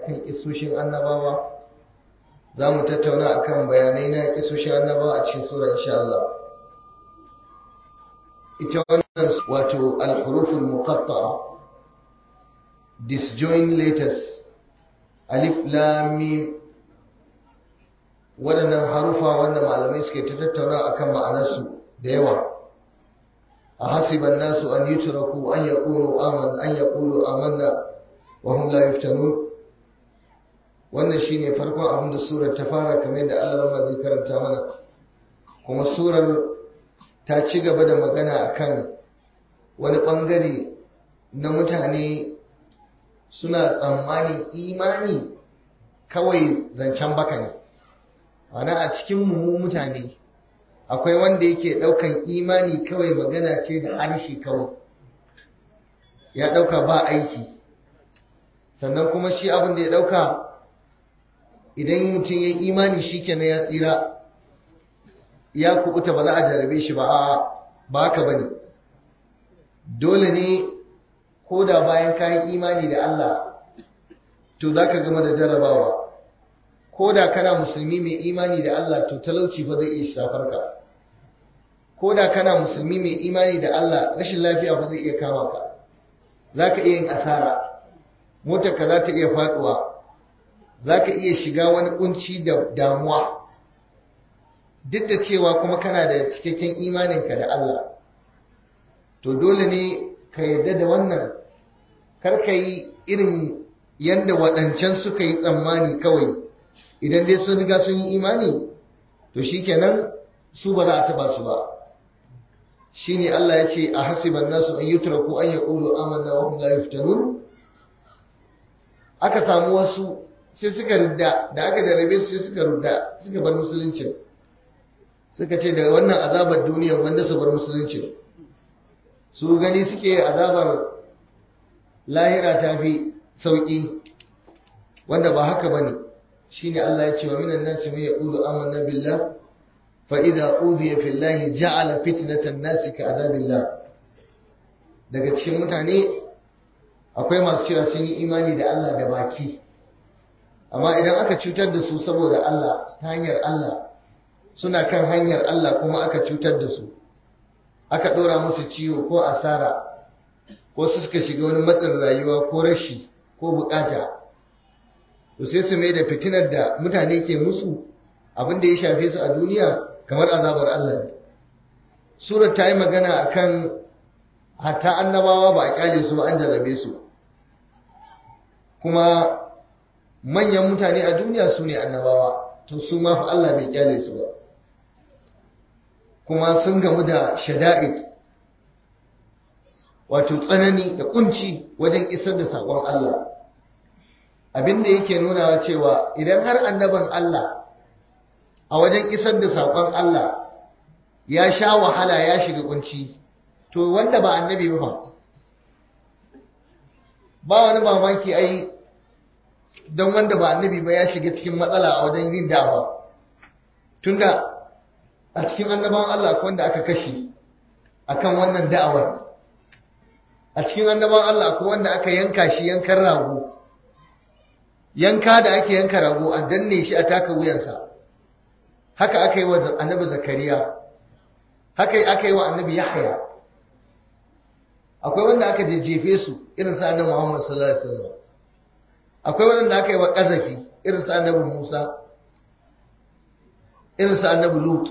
akan kisoshin annabawa za mu tattauna akan bayanai na kisoshin annabawa a cikin sura insha Allah ita wannan wato al-huruful muqatta'a disjoint letters alif lam mim waɗannan harufa wanda malamai suke ta tattauna akan ma'anarsu da yawa a hasiban nasu an yutraku an yaqulu aman an yaqulu amanna wa hum la yuftanun wannan shine farkon abin da surar ta fara kamar da Allah zai karanta mana kuma surar ta ci gaba da magana akan wani bangare na mutane suna tsammanin imani kawai zancen baka ne ana a cikin mu mutane akwai wanda yake daukan imani kawai magana ce da harshe kawai ya dauka ba aiki sannan kuma shi abin da ya dauka idan mutum ya imani shi kenan ya tsira ya kubuta ba za a jarabe shi ba ba haka bane dole ne ko da bayan kayan imani da Allah to za ka gama da jarabawa ko da kana musulmi mai imani da Allah to talauci fa zai iya shafar ka ko da kana musulmi mai imani da Allah rashin lafiya fa zai iya kama ka za ka iya yin asara motar ka za ta iya faduwa za ka iya shiga wani kunci da damuwa duk da cewa kuma kana da cikakken imaninka da Allah to dole ne ka yarda da wannan kar ka yi irin yadda waɗancan suka yi tsammani kawai idan dai sun riga sun yi imani to shikenan su ba za a taba su ba shine Allah ya ce a hasiban nasu an yutraku an yaqulu amanna wa hum la yuftanun aka samu wasu sai suka rudda da aka jarabe su sai suka rudda suka bar musulunci suka ce daga wannan azabar duniya wanda su bar musulunci su gani suke azabar lahira ta fi sauki wanda ba haka bane shine Allah ya ce wa minan nasi man yaqulu amanna billah fa idza udhiya fillahi ja'ala fitnatan nasi ka azabillah daga cikin mutane akwai masu cewa sun yi imani da Allah da baki amma idan aka cutar da su saboda Allah ta hanyar Allah suna kan hanyar Allah kuma aka cutar da su aka ɗora musu ciwo ko asara ko su suka shiga wani matsin rayuwa ko rashi ko bukata to sai su mai da fitinar da mutane ke musu abin da ya shafe su a duniya kamar azabar Allah ne surar ta yi magana akan hatta annabawa ba a kyale su ba an jarrabe su kuma manyan mutane a duniya su ne annabawa to su ma fa Allah bai kyale su ba kuma sun gamu da shada'id wato tsanani da kunci wajen isar da saƙon Allah abinda yake nunawa cewa idan har annaban Allah a wajen isar da saƙon Allah ya sha wahala ya shiga kunci to wanda ba annabi ba ba wani mamaki ai don wanda ba annabi ba ya shiga cikin matsala a wajen yin da'awa tunda a cikin annabawan Allah akwai wanda aka kashe akan wannan da'awar a cikin annabawan Allah akwai wanda aka yanka shi yankan rago yanka da ake yanka rago a danne shi a taka wuyansa haka aka yi wa annabi zakariya haka aka yi wa annabi yahya akwai wanda aka jejjefe su irin sa annabi Muhammad sallallahu alaihi wasallam akwai wanda aka yi wa kazafi irin sa annabi Musa irin sa annabi Lut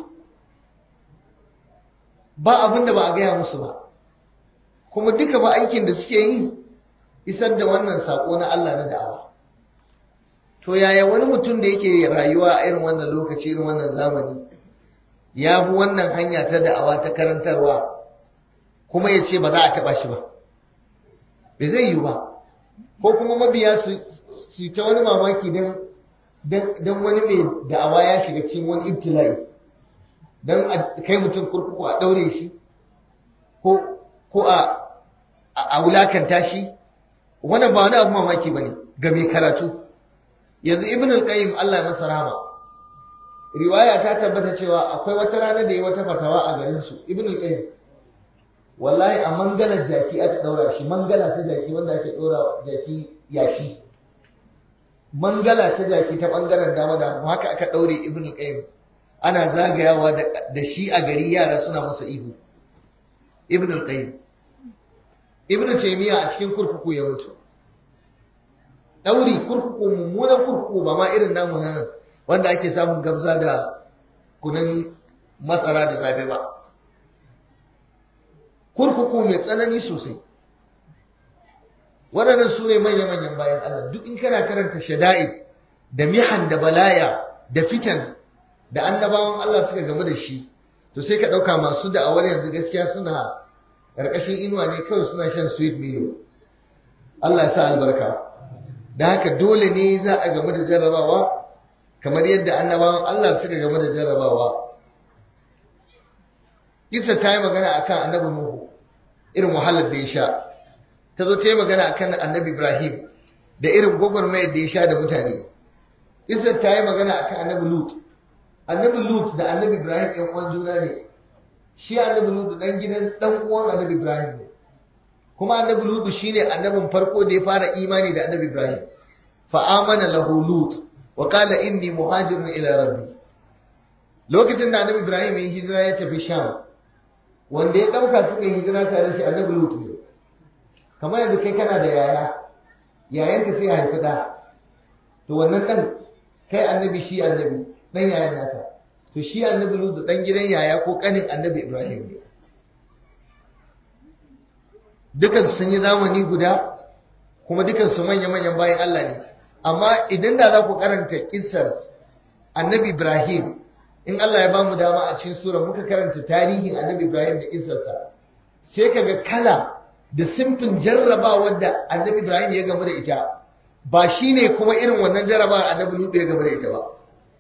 ba abin da ba a gaya musu ba kuma duka ba aikin da suke yi isar da wannan sako na Allah na da'awa to yaya wani mutum da yake rayuwa a irin wannan lokaci irin wannan zamani ya bi wannan hanya ta da'awa ta karantarwa kuma ya ce ba za a taɓa shi ba bai zai yi ba ko kuma mabiya su ta wani mamaki don wani mai da'awa ya shiga cikin wani ibtila'i don a kai mutum kurkuku a ɗaure shi ko a wulakanta shi wannan ba wani abu mamaki ba ne ga mai karatu yanzu ibn al-qayyim Allah ya masa rahama riwaya ta tabbata cewa akwai wata rana da yi wata fatawa a garin su ibn al-qayyim wallahi a mangalar jaki aka daura shi mangala ta jaki wanda ake daura jaki yashi mangala ta jaki ta bangaren dama da haka aka daure ibn qayyim ana zagayawa da shi a gari yara suna masa ihu ibn qayyim ibn taymiya a cikin kurkuku ya mutu dauri kurkuku mummunan kurkuku ba ma irin namu nan wanda ake samun gabza da kunan masara da safe ba kurkuku mai tsanani sosai waɗannan su ne manya-manyan bayan Allah duk in kana karanta shada'id da mihan da balaya da fitan da annabawan Allah suka gamu da shi to sai ka ɗauka masu da'awar yanzu gaskiya suna ƙarƙashin inuwa ne kawai suna shan sweet milo Allah ya sa albarka da haka dole ne za a gamu da jarrabawa kamar yadda annabawan Allah suka gamu da jarrabawa Isa ta yi magana akan annabi Nuhu irin wahalar da ya sha ta zo ta yi magana akan annabi Ibrahim da irin gwagwarmayar da ya sha da mutane Isa ta yi magana akan annabi Lut annabi Lut da annabi Ibrahim ɗan uwan juna ne shi annabi Lut dan gidan dan uwan annabi Ibrahim ne kuma annabi Lut shine annabin farko da ya fara imani da annabi Ibrahim fa amana lahu Lut wa qala inni muhajirun ila rabbi lokacin da annabi Ibrahim ya hijira ya tafi Sham wanda ya dauka suka yi hijira tare shi annabi Lut ne kamar yanzu kai kana da yaya yayanka sai ya haifi da to wannan dan kai annabi shi annabi dan yayan naka to shi annabi Lut dan gidan yaya ko kanin annabi Ibrahim ne dukan sun yi zamani guda kuma dukan su manya-manyan bayan Allah ne amma idan da za ku karanta kissar annabi Ibrahim in Allah ya ba mu dama a cikin sura muka karanta tarihin annabi Ibrahim da kissarsa sai kaga kala da simfin jarrabawar da annabi Ibrahim ya gamu da ita ba shine kuma irin wannan jarrabawar annabi Lut ya gamu da ita ba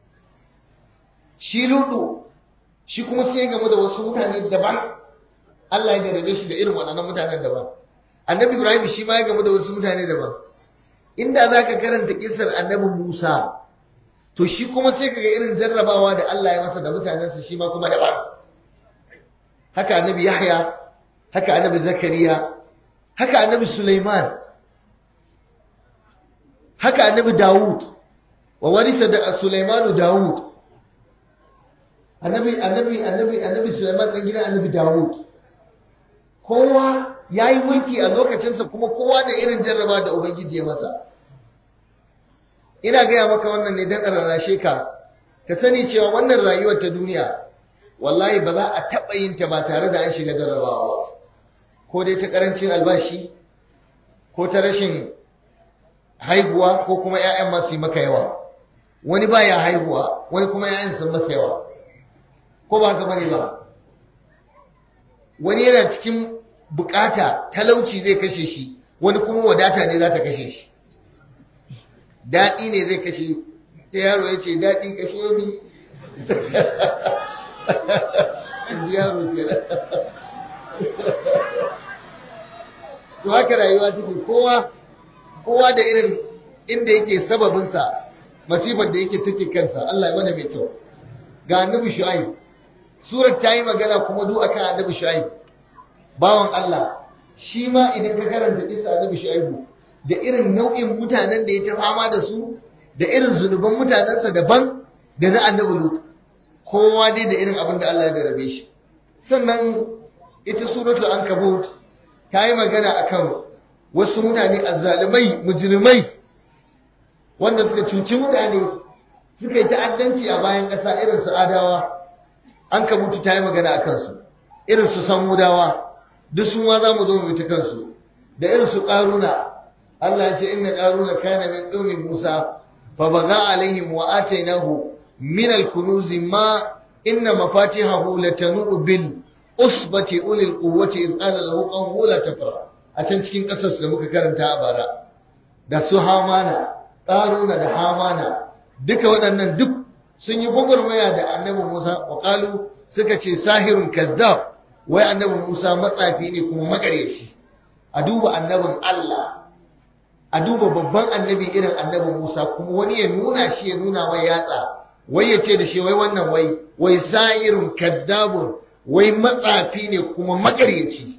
shi Lutu shi kuma sai ya gamu da wasu mutane daban Allah ya garabe shi da irin waɗannan mutanen daban. Annabi Ibrahim shi ma ya gamu da wasu mutane daban. Inda za ka karanta kisar annabi Musa, to shi kuma sai ka ga irin jarrabawa da Allah ya masa da mutanensa shi ma kuma daban. Haka annabi Yahya, haka annabi Zakariya, haka annabi Sulaiman, haka annabi Dawud, wa warisa da Sulaimanu Dawud. Annabi annabi annabi annabi Sulaiman dan gidan annabi Dawud. kowa ya yi mulki a lokacinsa kuma kowa da irin jarraba da Ubangiji ya masa. Ina gaya maka wannan ne don rarrashe ka, ka sani cewa wannan rayuwar ta duniya, wallahi ba za a taɓa yin ta ba tare da an shiga jarrabawa ba. Ko dai ta ƙarancin albashi, ko ta rashin haihuwa, ko kuma ‘ya'yan masu yi maka yawa. Wani ba ya haihuwa, wani kuma ‘ya'yan sun masa yawa. Ko ba haka bane ba? Wani yana cikin bukata talauci zai kashe shi wani kuma wadata ne za ta kashe shi daɗi ne zai kashe ta yaro ya ce daɗi kashe ni yaro ke to haka rayuwa take kowa kowa da irin inda yake sababinsa masifar da yake take kansa Allah ya mana mai kyau ga annabi shu'aib surar ta yi magana kuma duk akan annabi shu'aib bawan Allah shi ma idan ka karanta kisa annabi Shu'aibu da irin nau'in mutanen da ya ta fama da su da irin zunuban mutanensa daban da na annabi Lut kowa dai da irin abin da Allah ya darabe shi sannan ita suratul ankabut ta yi magana akan wasu mutane azzalumai mujrimai wanda suka cuci mutane suka yi ta'addanci a bayan ƙasa irin su adawa ankabutu ta yi magana akan su irin su samudawa duk sun ma za mu zo mu ta kansu da irin su ƙaruna Allah ya ce inna ƙaruna kana min qaumi Musa fa baga alaihim wa atainahu min al-kunuz ma inna mafatihahu latanu bil usbati ulil quwwati id qala lahu qawmu la tafra a can cikin ƙasar da muka karanta a bara da su Hamana ƙaruna da Hamana duka waɗannan duk sun yi gwagwarmaya da annabi Musa wa qalu suka ce sahirun kazzab wai annabin Musa matsafi ne kuma makaryaci a duba annabin Allah a duba babban annabi irin annabin Musa kuma wani ya nuna shi ya nuna wai yatsa wai ya ce da shi wai wannan wai wai sa'irun kaddabun wai matsafi ne kuma makaryaci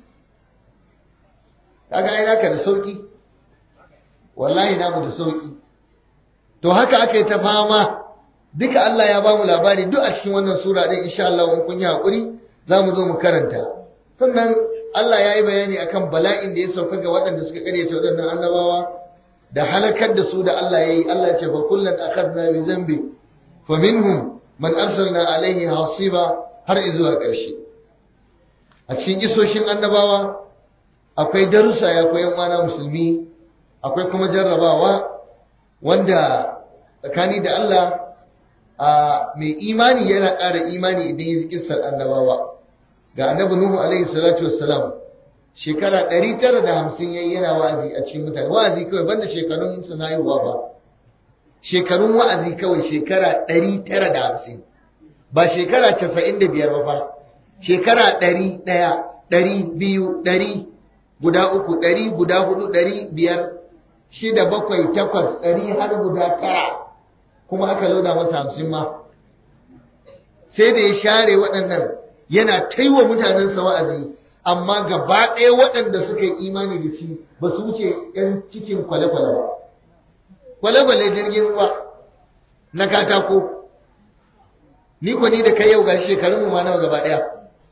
kaga ai naka da sauki wallahi namu da sauki to haka aka yi ta fama duka Allah ya ba mu labari duk a cikin wannan sura din insha Allah in kun yi hakuri za mu zo mu karanta sannan Allah ya yi bayani akan bala'in da ya sauka ga waɗanda suka karyata waɗannan annabawa da halakar da su da Allah ya yi Allah ya ce fa kullan akhadna bi dhanbi fa minhum man arsalna alaihi hasiba har zuwa ƙarshe a cikin isoshin annabawa akwai darussa ya koyan wana musulmi akwai kuma jarrabawa wanda tsakani da Allah a mai imani yana ƙara imani idan ya kissar annabawa ga annabi Nuhu alaihi salatu wassalam shekara 950 yayi yana wa'azi a cikin mutane wa'azi kawai banda shekarun sa na haihuwa ba shekarun wa'azi kawai shekara 950 ba shekara 95 ba fa shekara 100 ɗari biyu ɗari guda uku ɗari guda hudu ɗari biyar shida bakwai takwas ɗari har guda tara kuma aka lauda masa hamsin ma sai da ya share waɗannan yana taiwa mutanensa wa'azi amma gaba ɗaya waɗanda suka yi imani da shi ba su wuce ‘yan cikin kwale-kwale ba kwale-kwale jirgin ruwa na katako ni ko ni da kai yau ga shekarunmu ma nawa gaba ɗaya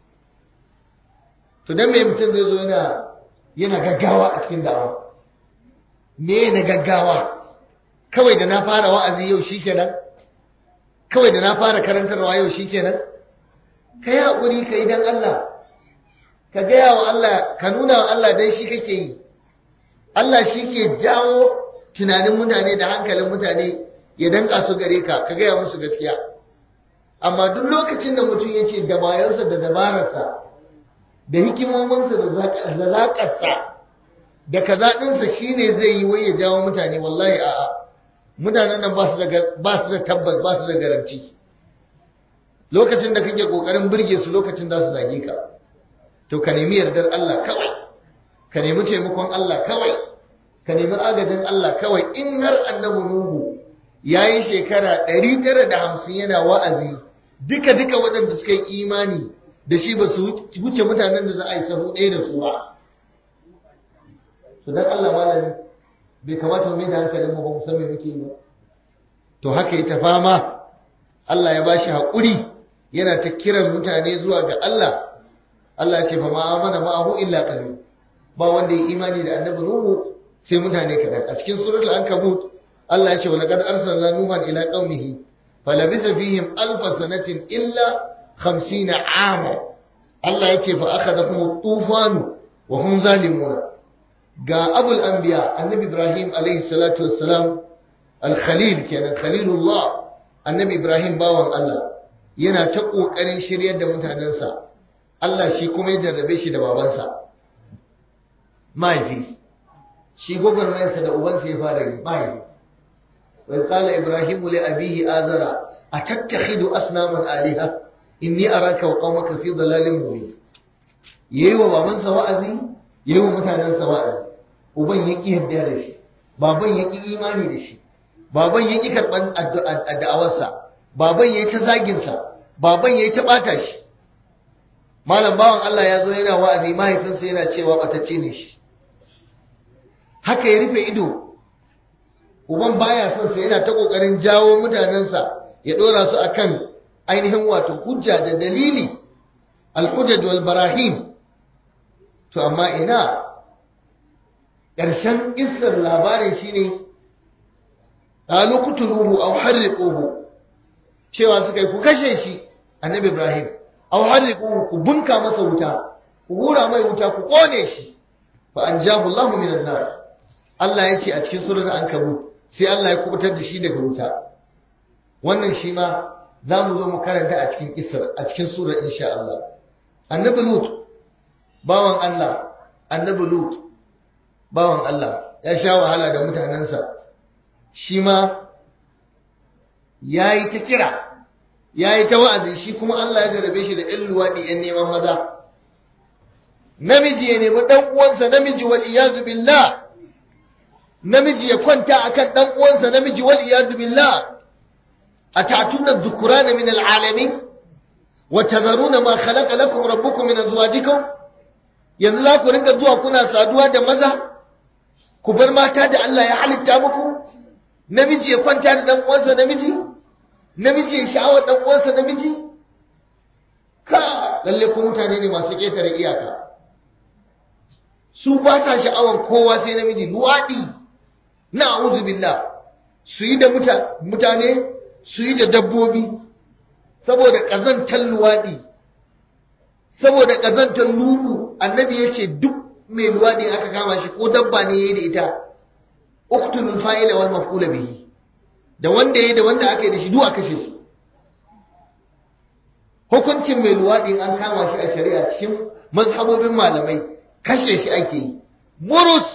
to dan me mutum zai zo yana yana gaggawa a cikin da'awa me na gaggawa kawai da na fara wa'azi yau shikenan kawai da na fara karantarwa yau shikenan ka yi haƙuri ka yi dan Allah ka gaya wa Allah ka nuna wa Allah dan shi kake yi Allah shi ke jawo tunanin mutane da hankalin mutane ya danka su gare ka ka gaya musu gaskiya amma duk lokacin da mutum ya ce dabayarsa da dabararsa da hikimominsa da zaƙarsa da kazaɗinsa shi ne zai yi wai ya jawo mutane wallahi a'a mutanen nan ba su da tabbas ba su da garanti lokacin da kake ƙoƙarin birge su lokacin za su zage ka to ka nemi yardar Allah kawai ka nemi taimakon Allah kawai ka nemi agajin Allah kawai in har annabi Nuhu ya yi shekara ɗari tara da hamsin yana wa'azi duka duka waɗanda suka yi imani da shi ba su wuce mutanen da za a yi sahu ɗaya da su ba to dan Allah malami bai kamata mu mai da hankalin mu ba mu san me muke yi ba to haka yi ta fama Allah ya bashi haƙuri yana ta kiran mutane zuwa ga Allah Allah ya ce fa ma amana ma'ahu illa qalil ba wanda ya imani da annabi Nuhu sai mutane kadan a cikin suratul ankabut Allah ya ce wa laqad arsalna nuhan ila qaumihi falabitha fihim alf sanatin illa 50 ama Allah ya ce fa akhadakum at-tufan wa hum zalimun ga abul anbiya annabi Ibrahim alaihi salatu wassalam al-khalil kenan khalilullah annabi Ibrahim bawan Allah yana ta kokarin shiryar da mutanensa Allah shi kuma ya jarrabe shi da babansa mahaifi shi gwagwarmayarsa da ubansa ya fara yi mahaifi wai kala ibrahimu li abihi azara a tattakhidu asnaman aliha inni araka wa qaumaka fi dalalin mubin yayi wa babansa wa'azi yayi wa mutanensa wa'azi uban ya ki yadda da shi baban ya ki imani da shi baban ya ki karban addu'awarsa baban yayi ta zagin sa baban yayi ta bata shi malam bawan Allah ya zo yana wa'azi mahaifinsa yana cewa batacce ne shi haka ya rufe ido uban baya son sa yana ta kokarin jawo mutanensa ya dora su akan ainihin wato hujja da dalili al-hujjaj wal barahim to amma ina ƙarshen kissar labarin shine qalu qutuluhu aw harriquhu cewa suka yi ku kashe shi annabi ibrahim aw harriquhu ku bunka masa wuta ku hura mai wuta ku kone shi fa anjahu Allahu minan nar Allah ya ce a cikin surar Ankabut sai Allah ya kubutar da shi daga wuta wannan shi ma za mu zo mu karanta a cikin kisar a cikin surar insha Allah annabi Lut bawan Allah annabi Lut bawan Allah ya sha wahala da mutanensa shi ma yayi ta kira yayi ta wa'azi shi kuma Allah ya jarabe shi da ɗan luwaɗi ɗan neman maza namiji ya nemi ɗan uwansa namiji wal iyazu billah namiji ya kwanta akan dan uwansa namiji wal iyad billah atatuna dhukurana min alalamin wa tadharuna ma khalaqa lakum rabbukum min azwajikum yanzu za ku rinka zuwa kuna saduwa da maza ku bar mata da Allah ya halitta muku namiji ya kwanta da dan uwansa namiji namiji ya sha'awar dan uwansa namiji ka lalle ku mutane ne masu ketare iyaka su ba sa sha'awar kowa sai namiji luwadi na a'udhu billah su yi da mutane su yi da dabbobi saboda kazantar luwadi saboda kazantar ludu annabi ya ce duk mai luwadi aka kama shi ko dabba ne yayi da ita uqtulul fa'ila wal maf'ula bihi da wanda yayi da wanda aka yi da shi duk a kashe su hukuncin mai luwadi an kama shi a shari'a cikin mazhabobin malamai kashe shi ake yi murus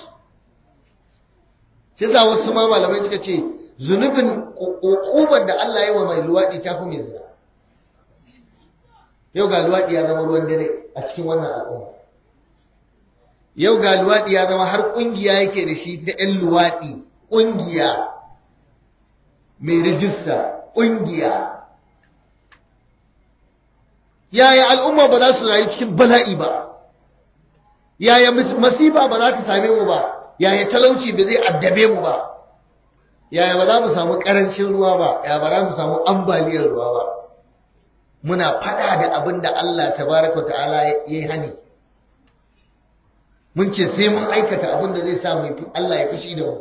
shi sa wasu ma malamai suka ce zunubin hukumar da Allah ya yi wa mai luwadi ta fi mai zina yau ga luwadi ya zama ruwan dare a cikin wannan al'umma yau ga luwaɗi ya zama har ƙungiya yake da shi ta 'yan luwaɗi ƙungiya mai rijista ƙungiya yaya al'umma ba za su rayu cikin bala'i ba yaya masifa ba za ta same mu ba yaya talauci ba zai addabe mu ba yaya ba za mu samu ƙarancin ruwa ba yaya ba za mu samu ambaliyar ruwa ba muna faɗa da abin da Allah tabaraka ta'ala ya yi hani mun ce sai mun aikata abin da zai sa mu Allah ya fushi da mu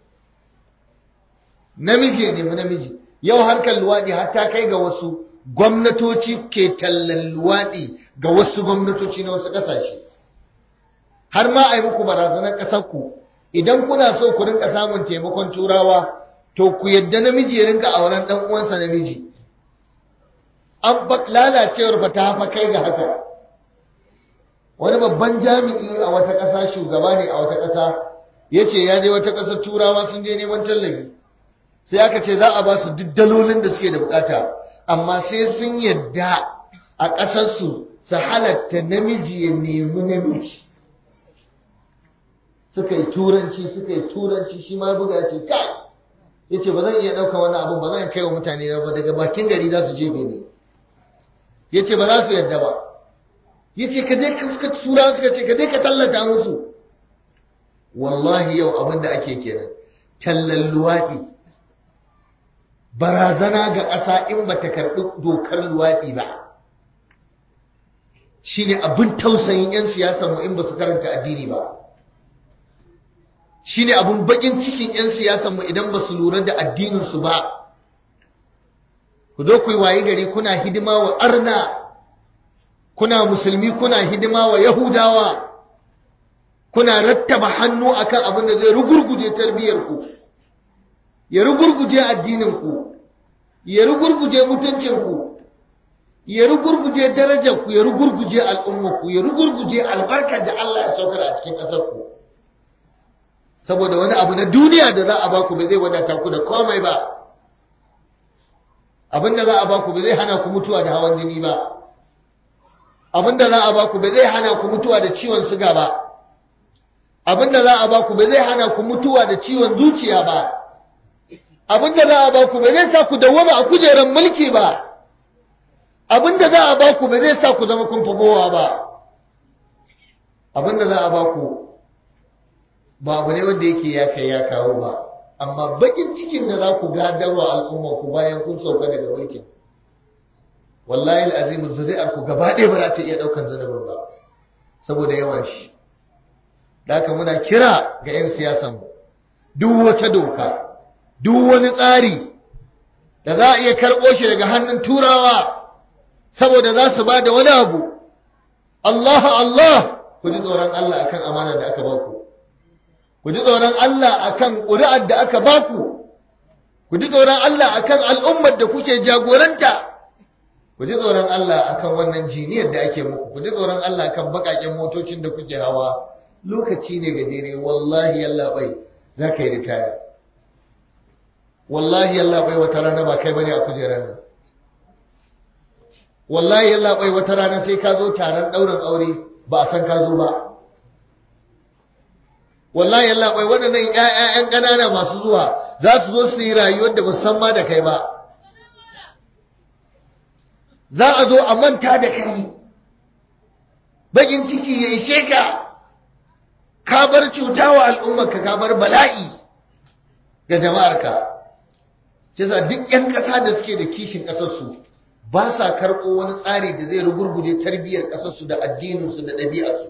namiji ne mu namiji yau harkar luwaɗi har ta kai ga wasu gwamnatoci ke tallan luwaɗi ga wasu gwamnatoci na wasu ƙasashe har ma a yi muku barazanar ƙasarku idan kuna so ku rinka samun taimakon turawa to ku yadda namiji ya rinka auren ɗan uwansa namiji an lalacewar fa ta fa kai ga haka wani babban jami'i a wata ƙasa shugaba ne a wata ƙasa ya ce ya je wata ƙasar turawa sun je neman tallafi sai aka ce za a ba su duk dalolin da suke da bukata amma sai sun yadda a ƙasarsu su halatta namiji ya nemi namiji suka yi turanci suka yi turanci shi ma buga ce kai ya ce ba zan iya ɗauka wani abin ba zan kai wa mutane ba daga bakin gari za su jefe ne ya ce ba za su yadda ba yace ka je ka tura suka ce ka je ka tallata musu wallahi yau abin da ake kenan tallan luwaɗi barazana ga ƙasa in ba ta karɓi dokar luwaɗi ba shine abin tausayin 'yan siyasar mu in ba su karanta addini ba shine abin bakin cikin 'yan siyasar mu idan ba su lura da addininsu ba ku zo ku yi waye gari kuna hidima wa arna kuna musulmi kuna hidima wa yahudawa kuna rattaba hannu akan abin da zai rugurguje tarbiyarku ya rugurguje addininku ya rugurguje mutuncinku ya rugurguje darajarku ya rugurguje al'ummarku ya rugurguje albarkar da Allah ya saukar a cikin ƙasarku saboda wani abu na duniya da za a baku ba zai wadata ku da komai ba abin da za a baku ba zai hana ku mutuwa da hawan jini ba abinda za a baku ba zai hana ku mutuwa da ciwon suga ba abinda za a baku ba zai hana ku mutuwa da ciwon zuciya ba abinda za a baku ba zai sa ku dawwama a kujerar mulki ba abinda za a baku ba zai sa ku zama kun fagowa ba abinda za a baku ba abu ne wanda yake ya kai ya kawo ba amma bakin cikin da za ku gadarwa al'umma ku bayan kun sauka daga mulkin wallahi al'azim zuri'ar ku gaba ɗaya ba za ta iya ɗaukan zanubin ba saboda yawan shi haka muna kira ga 'yan siyasan mu duk wata doka duk wani tsari da za a iya karɓo shi daga hannun turawa saboda za su ba da wani abu Allah Allah ku ji tsoron Allah akan amana da aka baku ku ji tsoron Allah akan ƙuri'ar da aka baku ku ji tsoron Allah akan al'ummar da kuke jagoranta ku ji tsoron Allah akan wannan jiniyar da ake muku ku ji tsoron Allah akan bakaken motocin da kuke hawa lokaci ne gajere wallahi yalla bai za ka yi ritaya wallahi yalla bai wata rana ba kai bane a kujerar nan wallahi yalla bai wata rana sai ka zo taron ɗaurin aure ba a san ka zo ba wallahi yalla bai waɗannan ƴaƴan ƙanana masu zuwa za su zo su yi rayuwar da ba san ma da kai ba za a zo a manta da kai bakin ciki ya ishe ka ka bar cuta wa al'ummarka ka bar bala'i ga jama'arka kisa duk 'yan ƙasa da suke da kishin ƙasarsu ba sa karɓo wani tsari da zai rugurguje tarbiyyar ƙasarsu da addininsu da ɗabi'arsu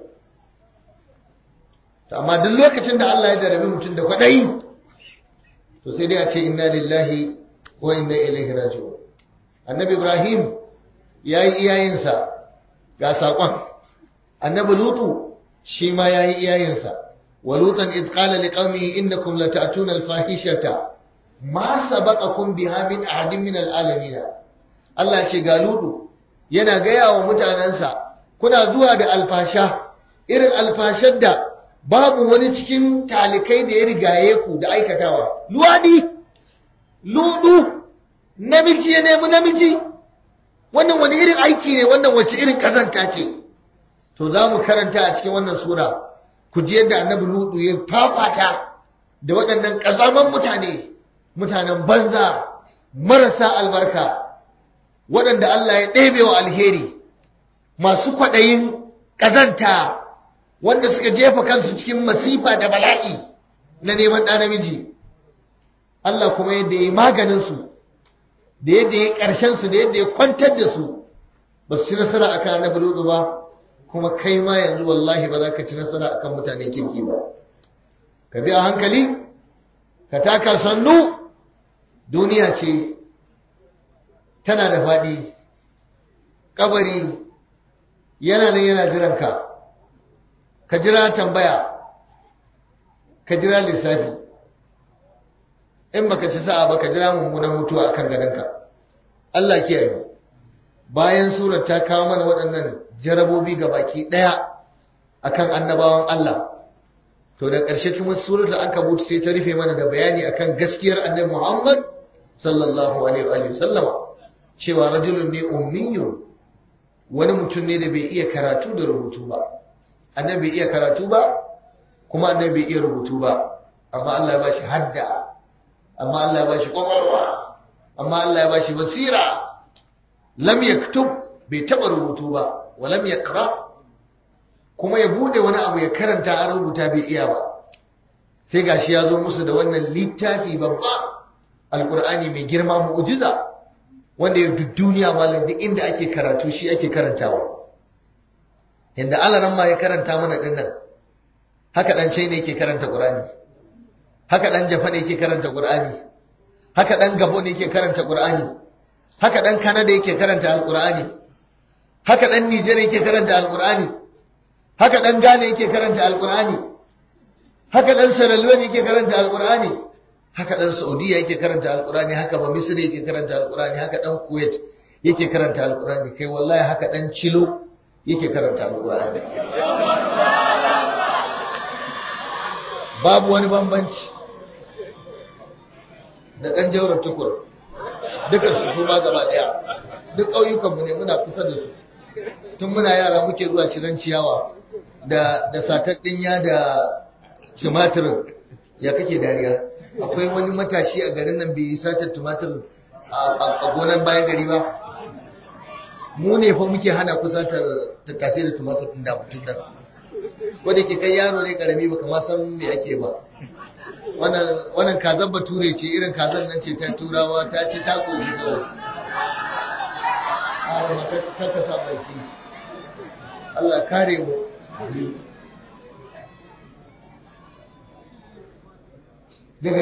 amma duk lokacin da Allah ya jarabi mutum da kwaɗayi to sai dai a ce inna lillahi wa inna ilaihi raji'un annabi ibrahim ya yi iyayensa ga saƙon annabi lutu shi ma ya yi iyayensa wa lutan id qala liqaumihi innakum lata'tuna al-fahishata ma sabaqakum biha min ahadin min al-alamin Allah ce ga lutu yana gaya wa mutanensa kuna zuwa da alfasha irin alfashar da babu wani cikin talikai da ya rigaye ku da aikatawa luwadi ludu namiji ya nemi namiji wannan wani irin aiki ne wannan wace irin kazanta ce to za mu karanta a cikin wannan sura ku ji yadda annabi ludu ya fafata da waɗannan ƙazaman mutane mutanen banza marasa albarka waɗanda Allah ya ɗebe wa alheri masu kwaɗayin ƙazanta wanda suka jefa kansu cikin masifa da bala'i na neman ɗa namiji Allah kuma yadda ya yi maganinsu da yadda ya ƙarshensu da yadda ya kwantar da su ba su ci nasara akan annabi lutu ba kuma kai ma yanzu wallahi ba za ka ci nasara akan mutane kirki ba ka bi a hankali ka taka sannu duniya ce tana da faɗi kabari yana nan yana jiranka ka jira tambaya ka jira lissafi in baka ci sa'a ba ka jira mummunan mutuwa akan gadonka Allah kiyaye bayan surar ta kawo mana waɗannan jarabobi ga baki ɗaya akan annabawan Allah to da ƙarshe kuma surar da aka butu sai ta rufe mana da bayani akan gaskiyar annabi Muhammad sallallahu alaihi wa sallama cewa rajulun ne ummiyun wani mutum ne da bai iya karatu da rubutu ba annabi bai iya karatu ba kuma annabi bai iya rubutu ba amma Allah ya bashi hadda amma Allah ya bashi kwakwalwa amma Allah ya bashi basira lam yaktub bai taba rubutu ba wa lam yaqra kuma ya bude wani abu ya karanta a rubuta bai iya ba sai gashi ya zo musu da wannan littafi babba alqur'ani mai girma mu'jiza wanda ya duk duniya malam duk inda ake karatu shi ake karantawa inda alaran ma ya karanta mana dinnan haka dan China yake karanta Qur'ani haka dan Japan yake karanta Qur'ani haka dan Gabon yake karanta Qur'ani haka dan Canada yake karanta Al-Qur'ani haka dan Niger yake karanta Al-Qur'ani haka dan Ghana yake karanta Al-Qur'ani haka dan Sierra Leone yake karanta Al-Qur'ani haka dan Saudiya yake karanta Al-Qur'ani haka ba Misri yake karanta Al-Qur'ani haka dan Kuwait yake karanta Al-Qur'ani kai wallahi haka dan Chilo yake karanta Al-Qur'ani babu wani bambanci da ɗan jaurar tukur dukkan su su ma gaba ɗaya duk ƙauyukanmu ne muna kusa da su tun muna yara muke zuwa ciran ciyawa da da satattun ya da tumatirin ya kake dariya akwai wani matashi a garin nan bai yi satar tumatir a gonan bayan gari ba mu ne fa muke hana kusatar tattasai da tumatir ɗin da mutum nan wadda ke kai yaro ne karami baka ma san me ake ba wannan kazan bature ce irin kazan nan ce ta turawa ta ce ta koshi kawai a kaka sa baki Allah kare mu daga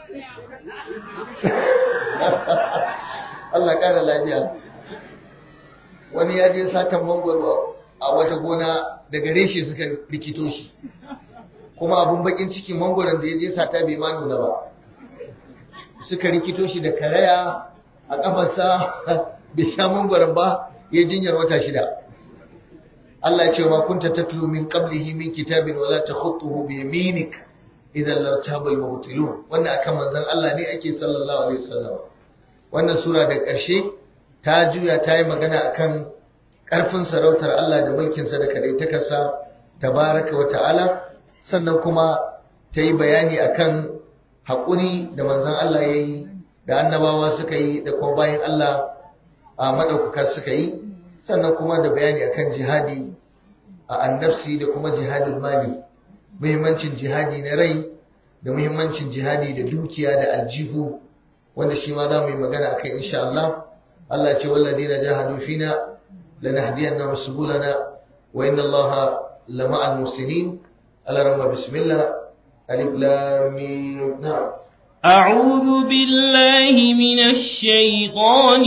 Allah kare lafiya wani ya je satan mangwaro a wata gona daga reshe suka rikito shi kuma abun bakin ciki mangoron da ya je sata bai ma nuna ba suka rikito shi da karaya a kafarsa bai sha mangoron ba ya jinyar wata shida Allah ya ce ma kunta tatlu min qablihi min kitabin wala takhutuhu bi yaminik idan lartaba al-mubtilun wannan akan manzon Allah ne ake sallallahu alaihi wasallam wannan sura da ƙarshe ta juya ta yi magana akan ƙarfin sarautar Allah da mulkinsa da kadaitakarsa tabaraka wa ta'ala sannan kuma ta yi bayani akan haƙuri da manzon Allah ya yi da annabawa suka yi da kuma bayan Allah a maɗaukaka suka yi sannan kuma da bayani akan jihadi a annafsi da kuma jihadul mali muhimmancin jihadi na rai da muhimmancin jihadi da dukiya da aljihu wanda shi ma za mu yi magana a kai insha Allah Allah ce walladina jahadu fina lanahdiyannahum subulana wa inna Allaha lama'al muhsinin Allah bismillah alif lam mim na'am أعوذ بالله من الشيطان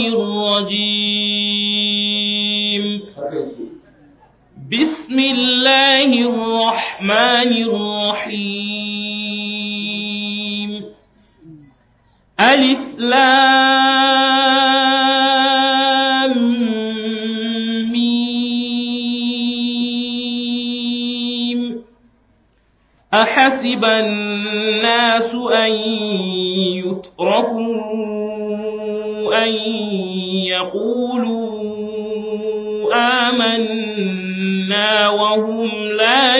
الرجيم بسم الله الرحمن الرحيم ألف لام ميم أحسب الناس أن يتركوا أن يقولوا آمنا وهم لا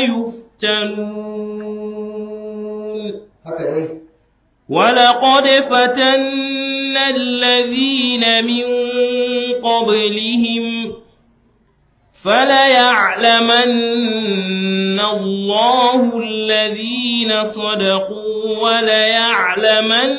يفتنون ولقد فتنا الذين من قبلهم فليعلمن الله الذين صدقوا وليعلمن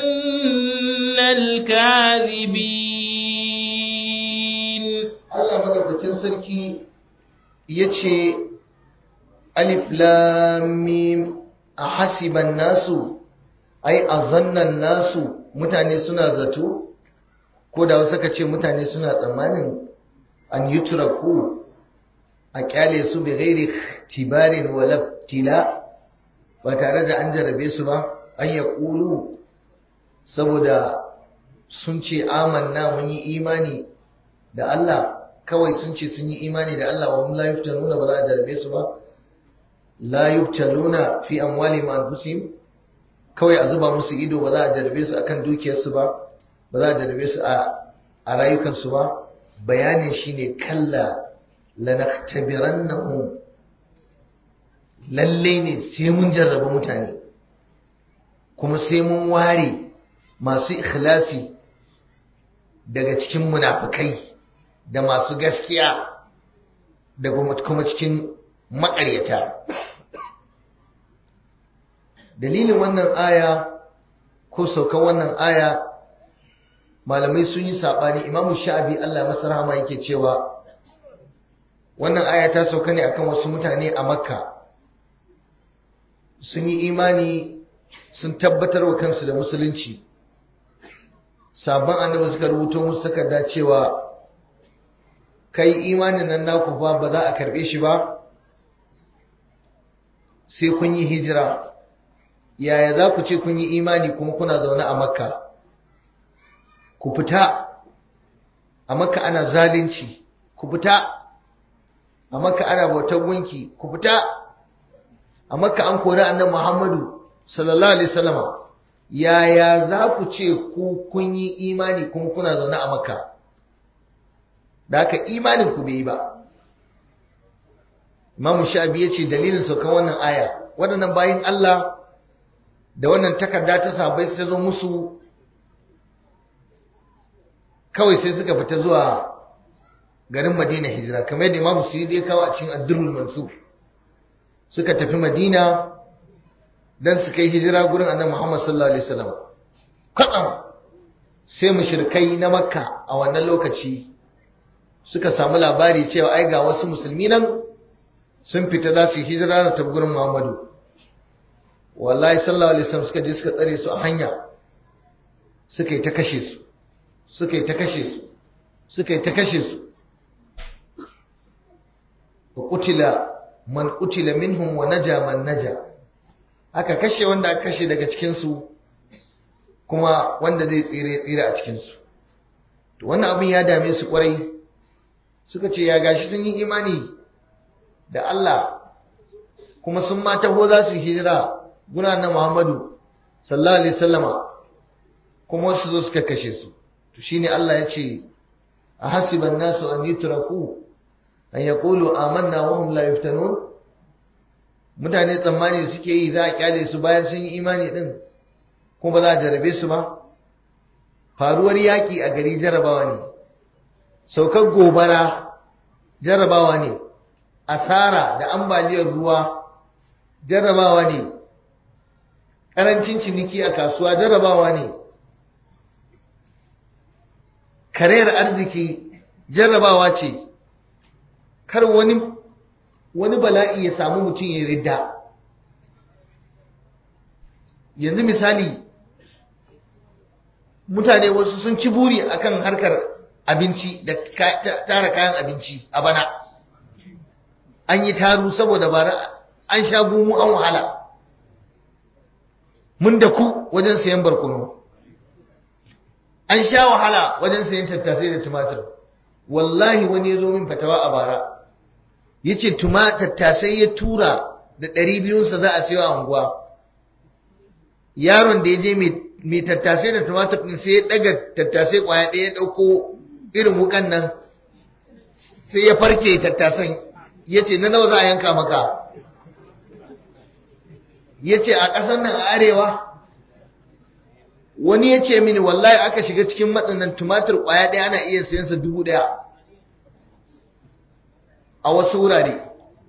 الكاذبين Allah madaukakin sarki ya ce alif lamim a hasiban nasu ai a zannan nasu mutane suna zato ko da wasu ka ce mutane suna tsammanin an yi turaku a kyale su bai gairi tibarin walabtila ba tare da an jarabe su ba an ya ƙulu saboda sun ce amanna mun yi imani da Allah kawai sun ce sun yi imani da Allah wa la yuftanuna ba za a jarabe su ba la yuftanuna fi amwali ma anfusihim kawai a zuba musu ido ba za a jarabe su akan dukiyarsu ba ba za a jarabe su a rayukansu ba bayanin shine kalla lanaktabirannahum lalle ne sai mun jarraba mutane kuma sai mun ware masu ikhlasi daga cikin munafikai da masu gaskiya da kuma cikin maƙaryata dalilin wannan aya ko saukan wannan aya malamai sun yi saɓani imamu sha'abi Allah masa rahama yake cewa wannan aya ta sauka ne akan wasu mutane a makka sun yi imani sun tabbatar wa kansu da musulunci sabon annabi suka rubuto musu takarda cewa kai imanin nan naku fa ba za a karbe shi ba sai kun yi hijira yaya za ku ce kun yi imani kuma kuna zaune a makka ku fita a makka ana zalunci ku fita a makka ana bautar gunki ku fita a makka an kori annabi muhammadu sallallahu alaihi wasallama yaya za ku ce ku kun yi imani kuma kuna zaune a makka da haka imanin ku bai yi ba imamu sha'abi ya ce dalilin saukan wannan aya waɗannan bayin Allah da wannan takarda ta sabai ta zo musu kawai sai suka fita zuwa garin madina hijira kamar yadda imamu su ya kawo a cikin addurul mansur suka tafi madina don su kai hijira gurin annabi muhammad sallallahu alaihi wasallam kwatsam sai mushrikai na makka a wannan lokaci suka samu labari cewa ai ga wasu musulmi nan sun fita za su yi hijira da tafi gurin muhammadu wallahi sallallahu alaihi wasallam suka je suka tsare su a hanya suka yi ta kashe su suka yi ta kashe su suka yi ta kashe su wa qutila man qutila minhum wa naja man naja aka kashe wanda aka kashe daga cikin su kuma wanda zai tsire tsire a cikin su to wannan abin ya dame su kwarai suka ce ya gashi sun yi imani da Allah kuma sun ma taho za su hijira guna na Muhammadu sallallahu alaihi wasallama kuma wasu zo suka kashe su to shine Allah ya ce a hasiban nasu an yutraku an yaqulu amanna wa hum la yuftanun mutane tsammani suke yi za a kyale su bayan sun yi imani din kuma ba za a jarabe su ba faruwar yaki a gari jarabawa ne saukar gobara jarabawa ne asara da ambaliyar ruwa jarabawa ne ƙarancin ciniki a kasuwa jarabawa ne karayar arziki jarrabawa ce kar wani wani bala'i ya samu mutum ya ridda yanzu misali mutane wasu sun ci buri akan harkar abinci da tara kayan abinci a bana an yi taru saboda bara an sha gumu an wahala mun da ku wajen sayan barkono an sha wahala wajen sayan tattasai da tumatir wallahi wani ya zo min fatawa a bara ya ce tattasai ya tura da ɗari biyunsa za a sayo a unguwa yaron da ya je mai tattasai da tumatir ɗin sai ya ɗaga tattasai ƙwaya ɗaya ya ɗauko irin wukan nan sai ya farke tattasan ya ce na nawa za a yanka maka ya ce a ƙasar nan a arewa wani ya ce mini wallahi aka shiga cikin matsanan tumatir ƙwaya ɗaya ana iya sayansa dubu ɗaya a wasu wurare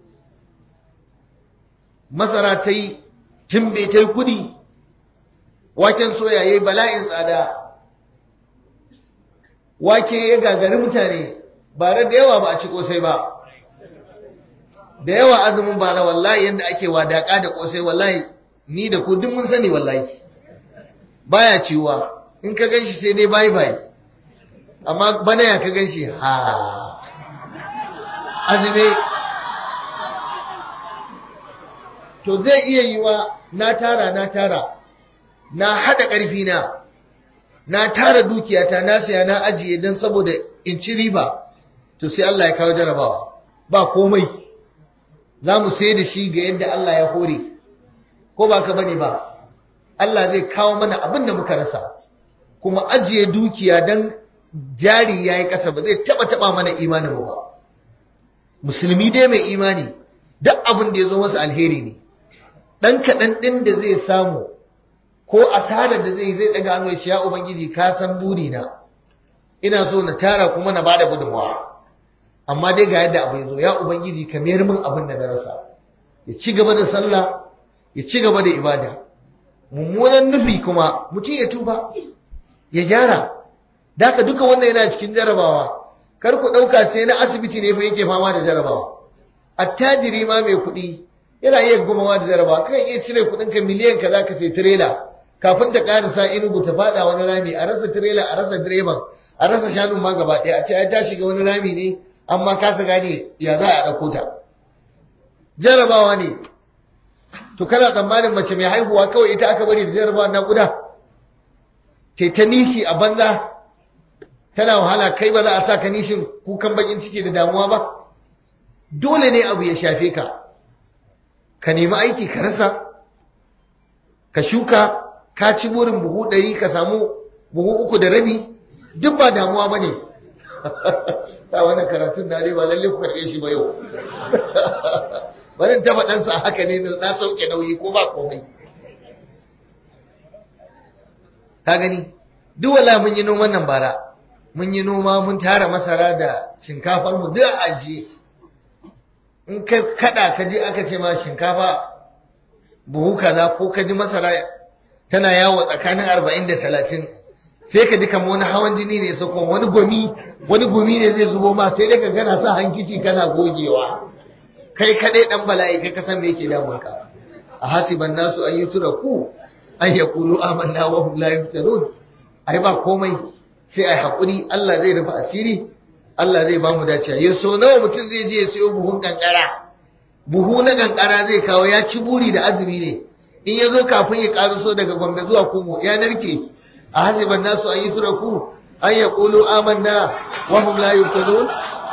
masara ta yi timbe ta yi kudi waken soya ya yi bala'in tsada wake ya gagari mutane ba da yawa ba a ci kosai ba da yawa azumin ba na wallahi yadda ake wadaka da kosai wallahi ni da ku duk mun sani wallahi baya ciwa in ka ganshi sai dai bai bai amma bana ya ka ganshi ha azumi to zai iya yiwa na tara na tara na hada karfi na na tara dukiyata na saya na ajiye don saboda in ci riba to sai Allah ya kawo jarabawa ba komai za mu sai da shi ga yadda Allah ya hore ko ba ka bane ba Allah zai kawo mana abin da muka rasa kuma ajiye dukiya don jari ya yi ƙasa ba zai taɓa taɓa mana imanin ba musulmi dai mai imani duk abin da ya zo masa alheri ne ɗan kaɗan ɗin da zai samu ko asarar da zai zai ɗaga hannu ya ubangiji ka san burina ina so na tara kuma na bada gudunmawa amma dai ga yadda abu ya zo ya ubangiji ka mayar min abin da na rasa ya ci gaba da sallah ya ci gaba da ibada mummunan nufi kuma mutum ya tuba ya gyara daka duka wannan yana cikin jarabawa kar ku ɗauka sai na asibiti ne fa yake fama da jarabawa attajiri ma mai kuɗi yana iya gumawa da jarabawa kan iya cire kuɗin ka miliyan ka zaka sai tirela kafin ta ƙarasa inugu ta faɗa wani rami a rasa tirela a rasa direban a rasa shanun ma gaba ɗaya a ce ai ta shiga wani rami ne amma kasa gane ya za a ɗauko ta jarabawa ne to kana tsammanin mace mai haihuwa kawai ita aka bari da jarabawa na guda ce ta nishi a banza tana wahala kai ba za a sa ka nishin kukan bakin ciki da damuwa ba dole ne abu ya shafe ka ka nemi aiki ka rasa ka shuka ka ci burin buhu ɗari ka samu buhu uku da rabi duk ba damuwa ba ne ta wannan karatun na ba lalle ku karɓe shi ba yau barin ta faɗansa haka ne na sauke nauyi ko ba komai ka gani duk wala mun yi noman nan bara mun yi noma mun tara masara da shinkafar mu duk ajiye in ka kada ka je aka ce ma shinkafa buhu kaza ko ka ji masara tana yawo tsakanin arba'in da talatin sai ka ji kamar wani hawan jini ne sako wani gumi wani gumi ne zai zubo ma sai dai ka gana sa hankici kana gogewa kai kadai dan bala'i kai ka san me yake damun ka a hasiban nasu an yutraku an yaqulu amanna wa hum la yuftanun ai ba komai sai ai hakuri Allah zai rufe asiri Allah zai ba mu dace ya so nawa mutum zai je ya sayo buhun kankara buhu na kankara zai kawo ya ci buri da azumi ne in ya zo kafin ya karuso daga gombe zuwa kumo ya narke a hasiban nasu an yi turaku an ya ƙulu amanna wa hum la yuftanun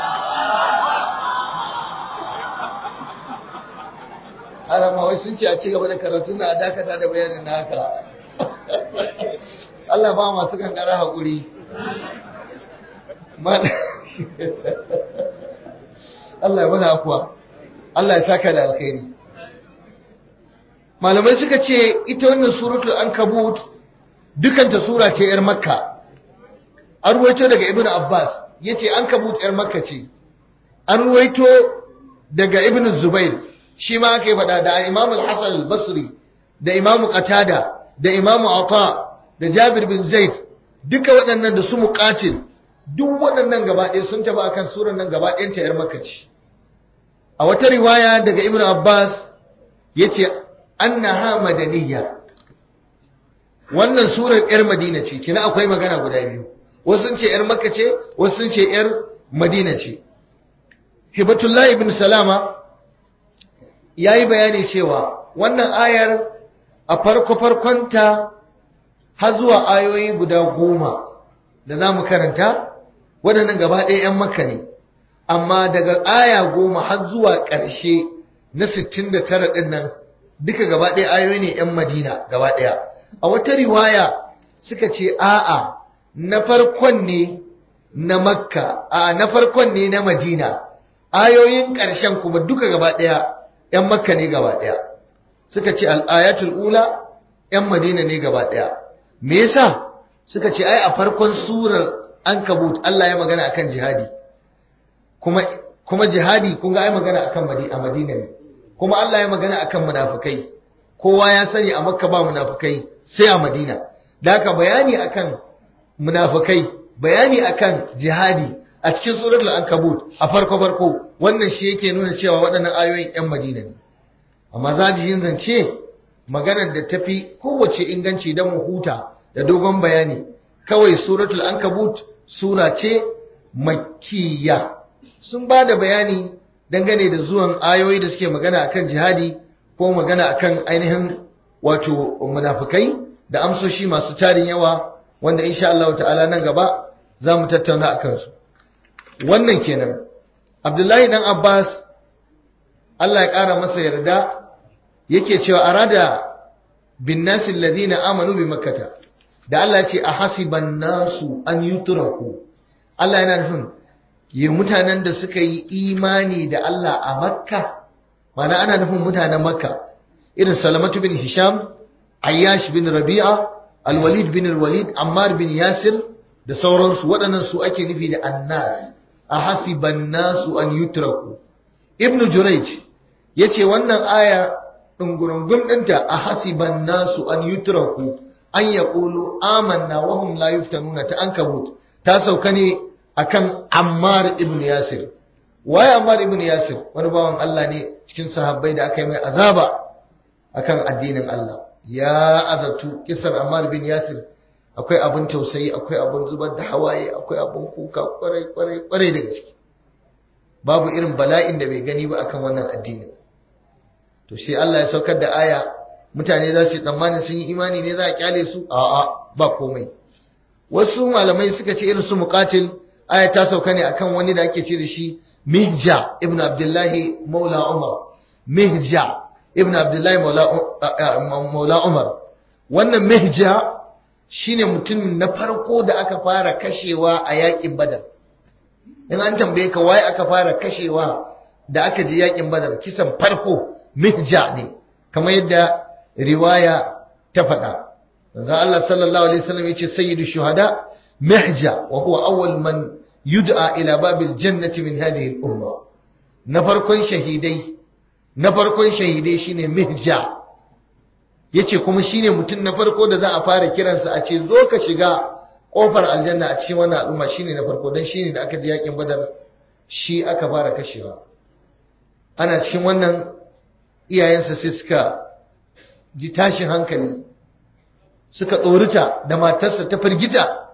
arama wai sun ce a ci gaba da karatun na a dakata da bayanin na haka Allah ba masu kankara haƙuri Allah ya mana afuwa Allah ya saka da alkhairi malamai suka ce ita wannan suratul ankabut dukanta sura ce yar makka an ruwaito daga ibnu abbas yace ankabut yar makka ce an ruwaito daga ibnu zubair shi ma aka yi faɗa da imam al-hasan al-basri da imam qatada da imam ata da jabir bin zaid duka waɗannan da su muqatil duk waɗannan gaba ɗaya sun tafi akan surar nan gaba ɗayanta ‘yar Makka ce. A wata riwaya daga Ibn Abbas ya ce, Annaha madaniya. Wannan surar ‘yar Madina ce, kina akwai magana guda biyu. Wasu sun ce ‘yar Makka ce, wasu sun ce ‘yar Madina ce. Hibatullah ibn Salama ya yi bayani cewa wannan ayar a farko-farkonta har zuwa ayoyi guda goma da za mu karanta waɗannan gaba ɗaya ‘yan makka ne amma daga aya goma har zuwa ƙarshe na 69 ɗin nan duka gaba ɗaya ayoyi ne ‘yan madina gaba ɗaya a wata riwaya suka ce a'a na farkon ne na makka a na farkon ne na madina ayoyin ƙarshen kuma duka gaba ɗaya ‘yan makka ne gaba ɗaya suka ce al'ayatul ula ‘yan madina ne gaba ɗaya me yasa suka ce ai a farkon surar ankabut Allah ya magana akan jihadi kuma kuma jihadi kun ga ai magana akan a madina ne kuma Allah ya magana akan munafikai kowa ya sani a makka ba munafikai sai a madina da haka bayani akan munafikai bayani akan jihadi a cikin suratul ankabut a farko farko wannan shi yake nuna cewa waɗannan ayoyin yan madina ne amma zajiyin zance maganar da tafi kowace inganci don mu huta da dogon bayani kawai suratul ankabut sura ce makkiya sun ba da bayani dangane da zuwan ayoyi da suke magana akan jihadi ko magana akan ainihin wato munafikai da amsoshi masu tarin yawa wanda insha Allah ta'ala nan gaba za mu tattauna a kansu wannan kenan abdullahi dan abbas Allah ya ƙara masa yarda yake cewa arada bin nasi alladhina amanu bi makkata da Allah ya ce a hasiban nasu an yutraku Allah yana nufin yi mutanen da suka yi imani da Allah a makka mana ana nufin mutanen makka irin salamatu bin hisham ayyash bin rabi'a alwalid bin alwalid ammar bin yasir da sauransu waɗannan su ake nufi da annas a hasiban nasu an yutraku ibn jurayj yace wannan aya dungurungun ɗinta a hasiban nasu an yutraku an yaqulu amanna wa hum la yuftanuna ta ankabut ta sauka ne akan Ammar ibn Yasir waye Ammar ibn Yasir wani bawan Allah ne cikin sahabbai da aka yi mai azaba akan addinin Allah ya azabtu kisar Ammar bin Yasir akwai abin tausayi akwai abin zubar da hawaye akwai abin kuka kwarai kwarai kwarai da gaske babu irin bala'in da bai gani ba akan wannan addinin to sai Allah ya saukar da aya mutane za su yi tsammanin sun yi imani ne za a kyale su a'a ba komai wasu malamai suka ce irin su muqatil aya ta sauka ne akan wani da ake ce da shi Mihja ibn Abdullahi Maula Umar Mihja ibn Abdullahi Maula Umar wannan Mihja shine mutum na farko da aka fara kashewa a yakin Badar in an tambaye ka waye aka fara kashewa da aka je yakin Badar kisan farko Mihja ne kamar yadda riwaya ta faɗa manzo Allah sallallahu alaihi wasallam yace sayyidu shuhada mihja wa huwa awwal man yud'a ila babil jannati min hadhihi al-umma na farkon shahidai na farkon shahidai shine mihja yace kuma shine mutum na farko da za a fara kiransa a ce zo ka shiga kofar aljanna a cikin wannan al'umma shine na farko dan shine da aka je yakin badar shi aka fara kashewa ana cikin wannan iyayensa sai suka ji tashin hankali suka tsorita da matarsa ta firgita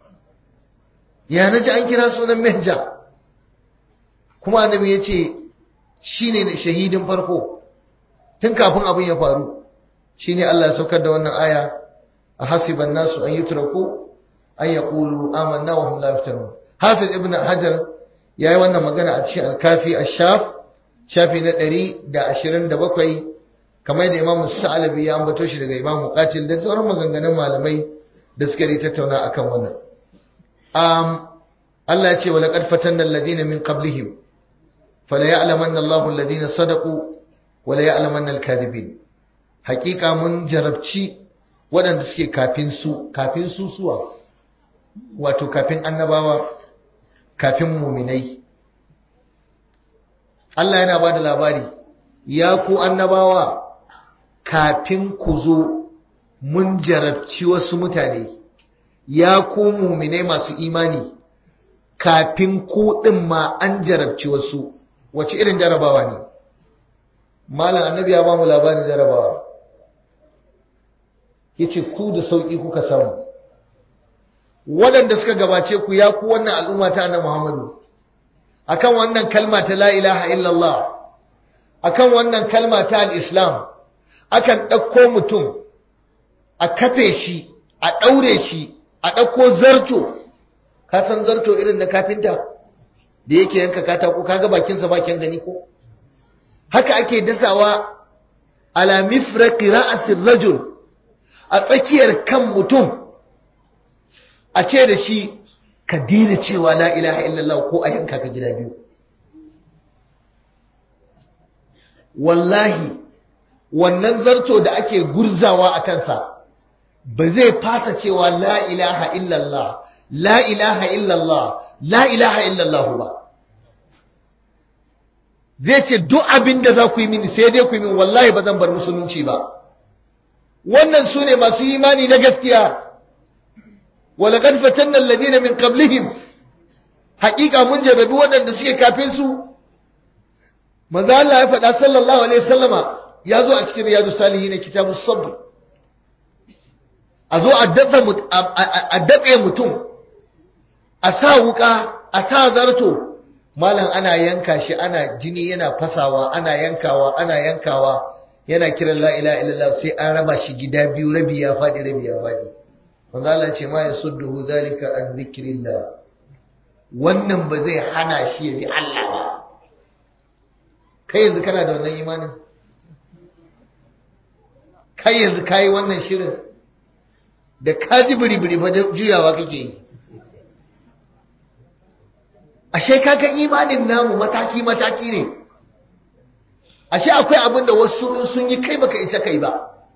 ya na ji an kira sunan mehja kuma annabi ya ce shi ne shahidin farko tun kafin abin ya faru shi ne Allah ya saukar da wannan aya a hasiban nasu an yi turaku an ya ƙulu amanna wa hum la yaftarun hafiz ibn hajar ya yi wannan magana a cikin alkafi a shaf shafi na ɗari da ashirin da bakwai kamar da imamu sa'alabi ya ambato shi daga imamu qatil da sauran maganganun malamai da suka yi tattauna akan wannan um, Allah ya ce wa laqad fatanna alladhina min qablihim fala ya'lamanna Allahu alladhina sadaqu wa la ya'lamanna al-kadhibin hakika mun jarabci waɗanda suke kafin su kafin su suwa wato kafin annabawa kafin muminai Allah yana ba da labari ya ku annabawa kafin ku zo mun jarabci wasu mutane ya ku muminai masu imani kafin ku ɗin ma an jarabci wasu wace irin jarabawa ne malam annabi ya ba mu labarin jarabawa yace ku da sauki kuka samu waɗanda suka gabace ku ya ku wannan al'umma ta annabi Muhammadu akan wannan kalma ta la ilaha illallah akan wannan kalma ta al-islam akan ɗauko mutum a kafe shi a ɗaure shi a ɗauko zarto ka san zarto irin na kafinta da yake yanka katako kaga bakinsa bakin gani ko haka ake dasawa ala mifraqi ra'sir rajul a tsakiyar kan mutum a ce da shi ka dina cewa la ilaha illallah ko a yanka ka gida biyu wallahi wannan zarto da ake gurzawa a kansa ba zai fasa cewa la ilaha illallah la ilaha illallah la ilaha illallah ba zai ce duk abin da za ku yi mini sai dai ku yi min wallahi ba zan bar musulunci ba wannan su ne masu imani na gaskiya walaƙad fatanna alladhina min qablihim haƙiƙa mun jarrabi waɗanda suke kafin su manzo Allah ya faɗa sallallahu alaihi wasallama ya zo a cikin riyadu salihin kitabu sabr a zo a datse mutum a sa wuka a sa zarto malam ana yanka shi ana jini yana fasawa ana yankawa ana yankawa yana kiran la ilaha illallah sai an raba shi gida biyu rabi ya faɗi rabi ya faɗi manzo Allah ce ma yasudduhu zalika an dhikrillah wannan ba zai hana shi ya bi Allah ba kai yanzu kana da wannan imanin kai yanzu kayi wannan shirin da ka ji biri-biri fa juyawa kake yi ashe kaga imanin namu mataki-mataki ne ashe akwai abin da wasu sun yi kai baka isa kai ba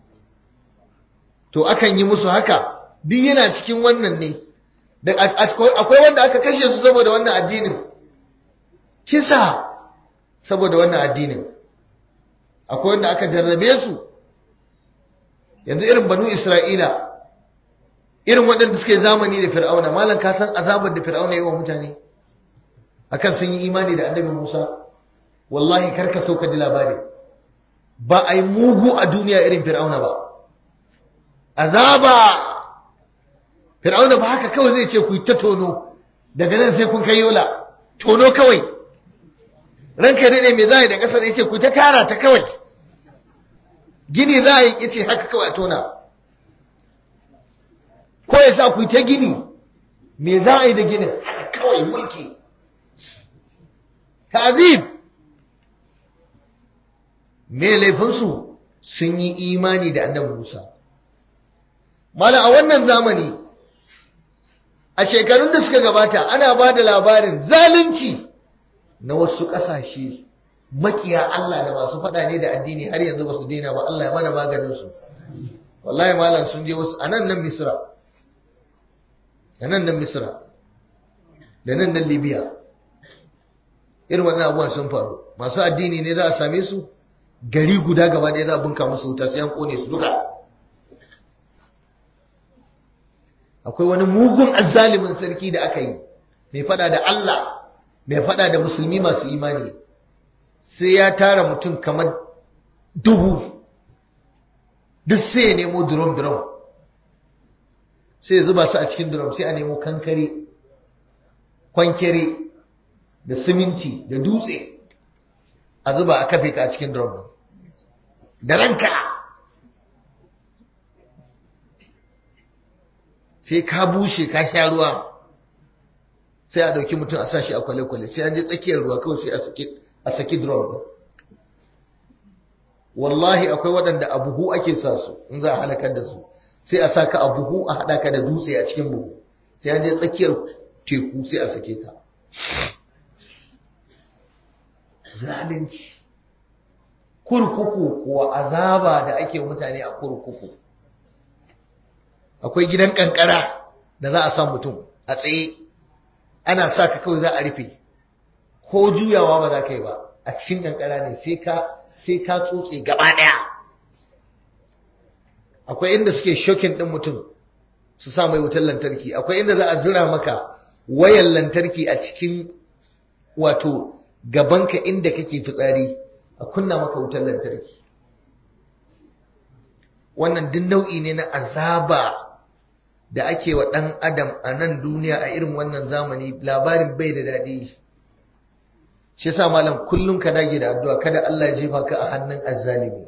to akan yi musu haka duk yana cikin wannan ne da akwai wanda aka kashe su saboda wannan addinin kisa saboda wannan addinin akwai wanda aka jarrabe su yanzu irin banu isra'ila irin waɗanda suke zamani da fir'auna malam ka san azabar da fir'auna yi wa mutane akan sun yi imani da annabi musa wallahi karka sauka ji labari ba a yi mugu a duniya irin fir'auna ba azaba fir'auna ba haka kawai zai ce ku yi ta tono daga nan sai kun kai yola tono kawai ranka daɗe mai za a yi da ƙasar ya ce ku ta tara ta kawai gini za a yi ce haka kawai a tona ko ya sa ku ta gini me za a yi da ginin haka kawai mulki ta'azib me laifinsu sun yi imani da annabi Musa mala a wannan zamani a shekarun da suka gabata ana ba da labarin zalunci na wasu ƙasashe makiya Allah da masu faɗa ne da addini har yanzu ba su daina ba Allah ya mana maganin su wallahi malam sun je wasu anan nan Misra anan nan Misra da nan nan Libya irin wannan abubuwan sun faru masu addini ne za a same su gari guda gaba ɗaya za a bunka musu wuta sai an kone su duka akwai wani mugun azzalimin sarki da aka yi mai faɗa da Allah mai faɗa da musulmi masu imani sai ya tara mutum kamar dubu duk sai ya nemo drum-drum sai ya zuba su a cikin drum sai a nemo kankare kwankere da siminti da dutse a zuba a kafe ka a cikin drum da ranka sai ka bushe ka sha ruwa sai a dauki mutum a sashi a kwale-kwale sai an je tsakiyar ruwa kawai sai a saki a saki drum din wallahi akwai waɗanda a buhu ake sa su in za a halakar da su sai a sa ka a buhu a haɗa ka da dutse a cikin buhu sai an je tsakiyar teku sai a sake ka zalunci kurkuku kuwa azaba da ake mutane a kurkuku akwai gidan kankara da za a sa mutum a tsaye ana sa ka kawai za a rufe ko juyawa ba za ka yi ba a cikin kankara ne sai ka sai ka tsotse gaba ɗaya akwai inda suke shokin ɗin mutum su sa mai wutar lantarki akwai inda za a zira maka wayan lantarki a cikin wato gabanka inda kake fitsari a kunna maka wutar lantarki wannan duk nau'i ne na azaba da ake wa ɗan adam a nan duniya a irin wannan zamani labarin bai da daɗi shi yasa malam kullum ka dage da addu'a kada Allah ya jefa ka a hannun azzalimi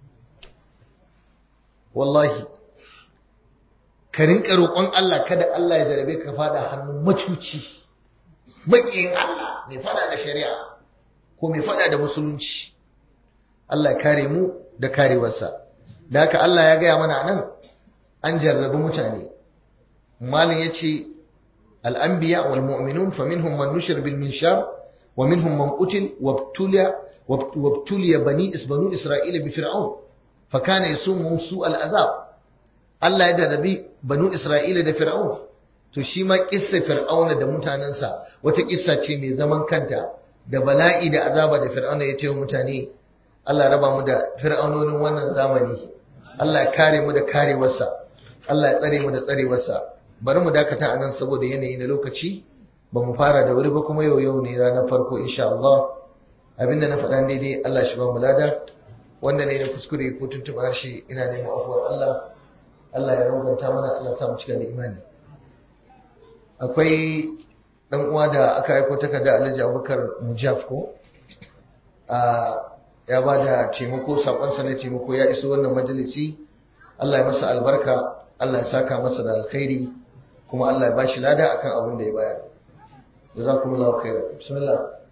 wallahi ka rinka roƙon Allah kada Allah ya jarabe ka fada hannun macuci maƙiyin Allah mai fada da shari'a ko mai fada da musulunci Allah ya kare mu da karewarsa da haka Allah ya gaya mana nan an jarrabi mutane malin ya ce al'ambiya wal mu'minun fa minhum man nushir bil minshar wa minhum man qutil wabtuliya wabtuliya bani isbanu isra'ila bi fir'aun fa kana yasumu su al azab Allah ya jarrabi banu isra'ila da fir'aun to shi ma kissa fir'auna da mutanensa wata kissa ce mai zaman kanta da bala'i da azaba da fir'auna ya ce wa mutane Allah raba mu da fir'aunonin wannan zamani Allah ya kare mu da karewarsa Allah ya tsare mu da tsarewarsa bari mu dakata anan saboda yanayi na lokaci ba mu fara da wuri ba kuma yau yau ne ranar farko insha Allah abinda na faɗa daidai Allah shi ba mu lada wanda ne na kuskure ko tuntuɓa harshe ina neman afuwar Allah Allah ya ranganta mana Allah ya sa mu cika da imani akwai dan uwa da aka aiko takarda Alhaji Abubakar Mujaf ko a ya ba da taimako sakonsa na taimako ya iso wannan majalisi Allah ya masa albarka Allah ya saka masa da alkhairi kuma Allah ya bashi lada akan abin da ya bayar jazakumullahu khairan bismillah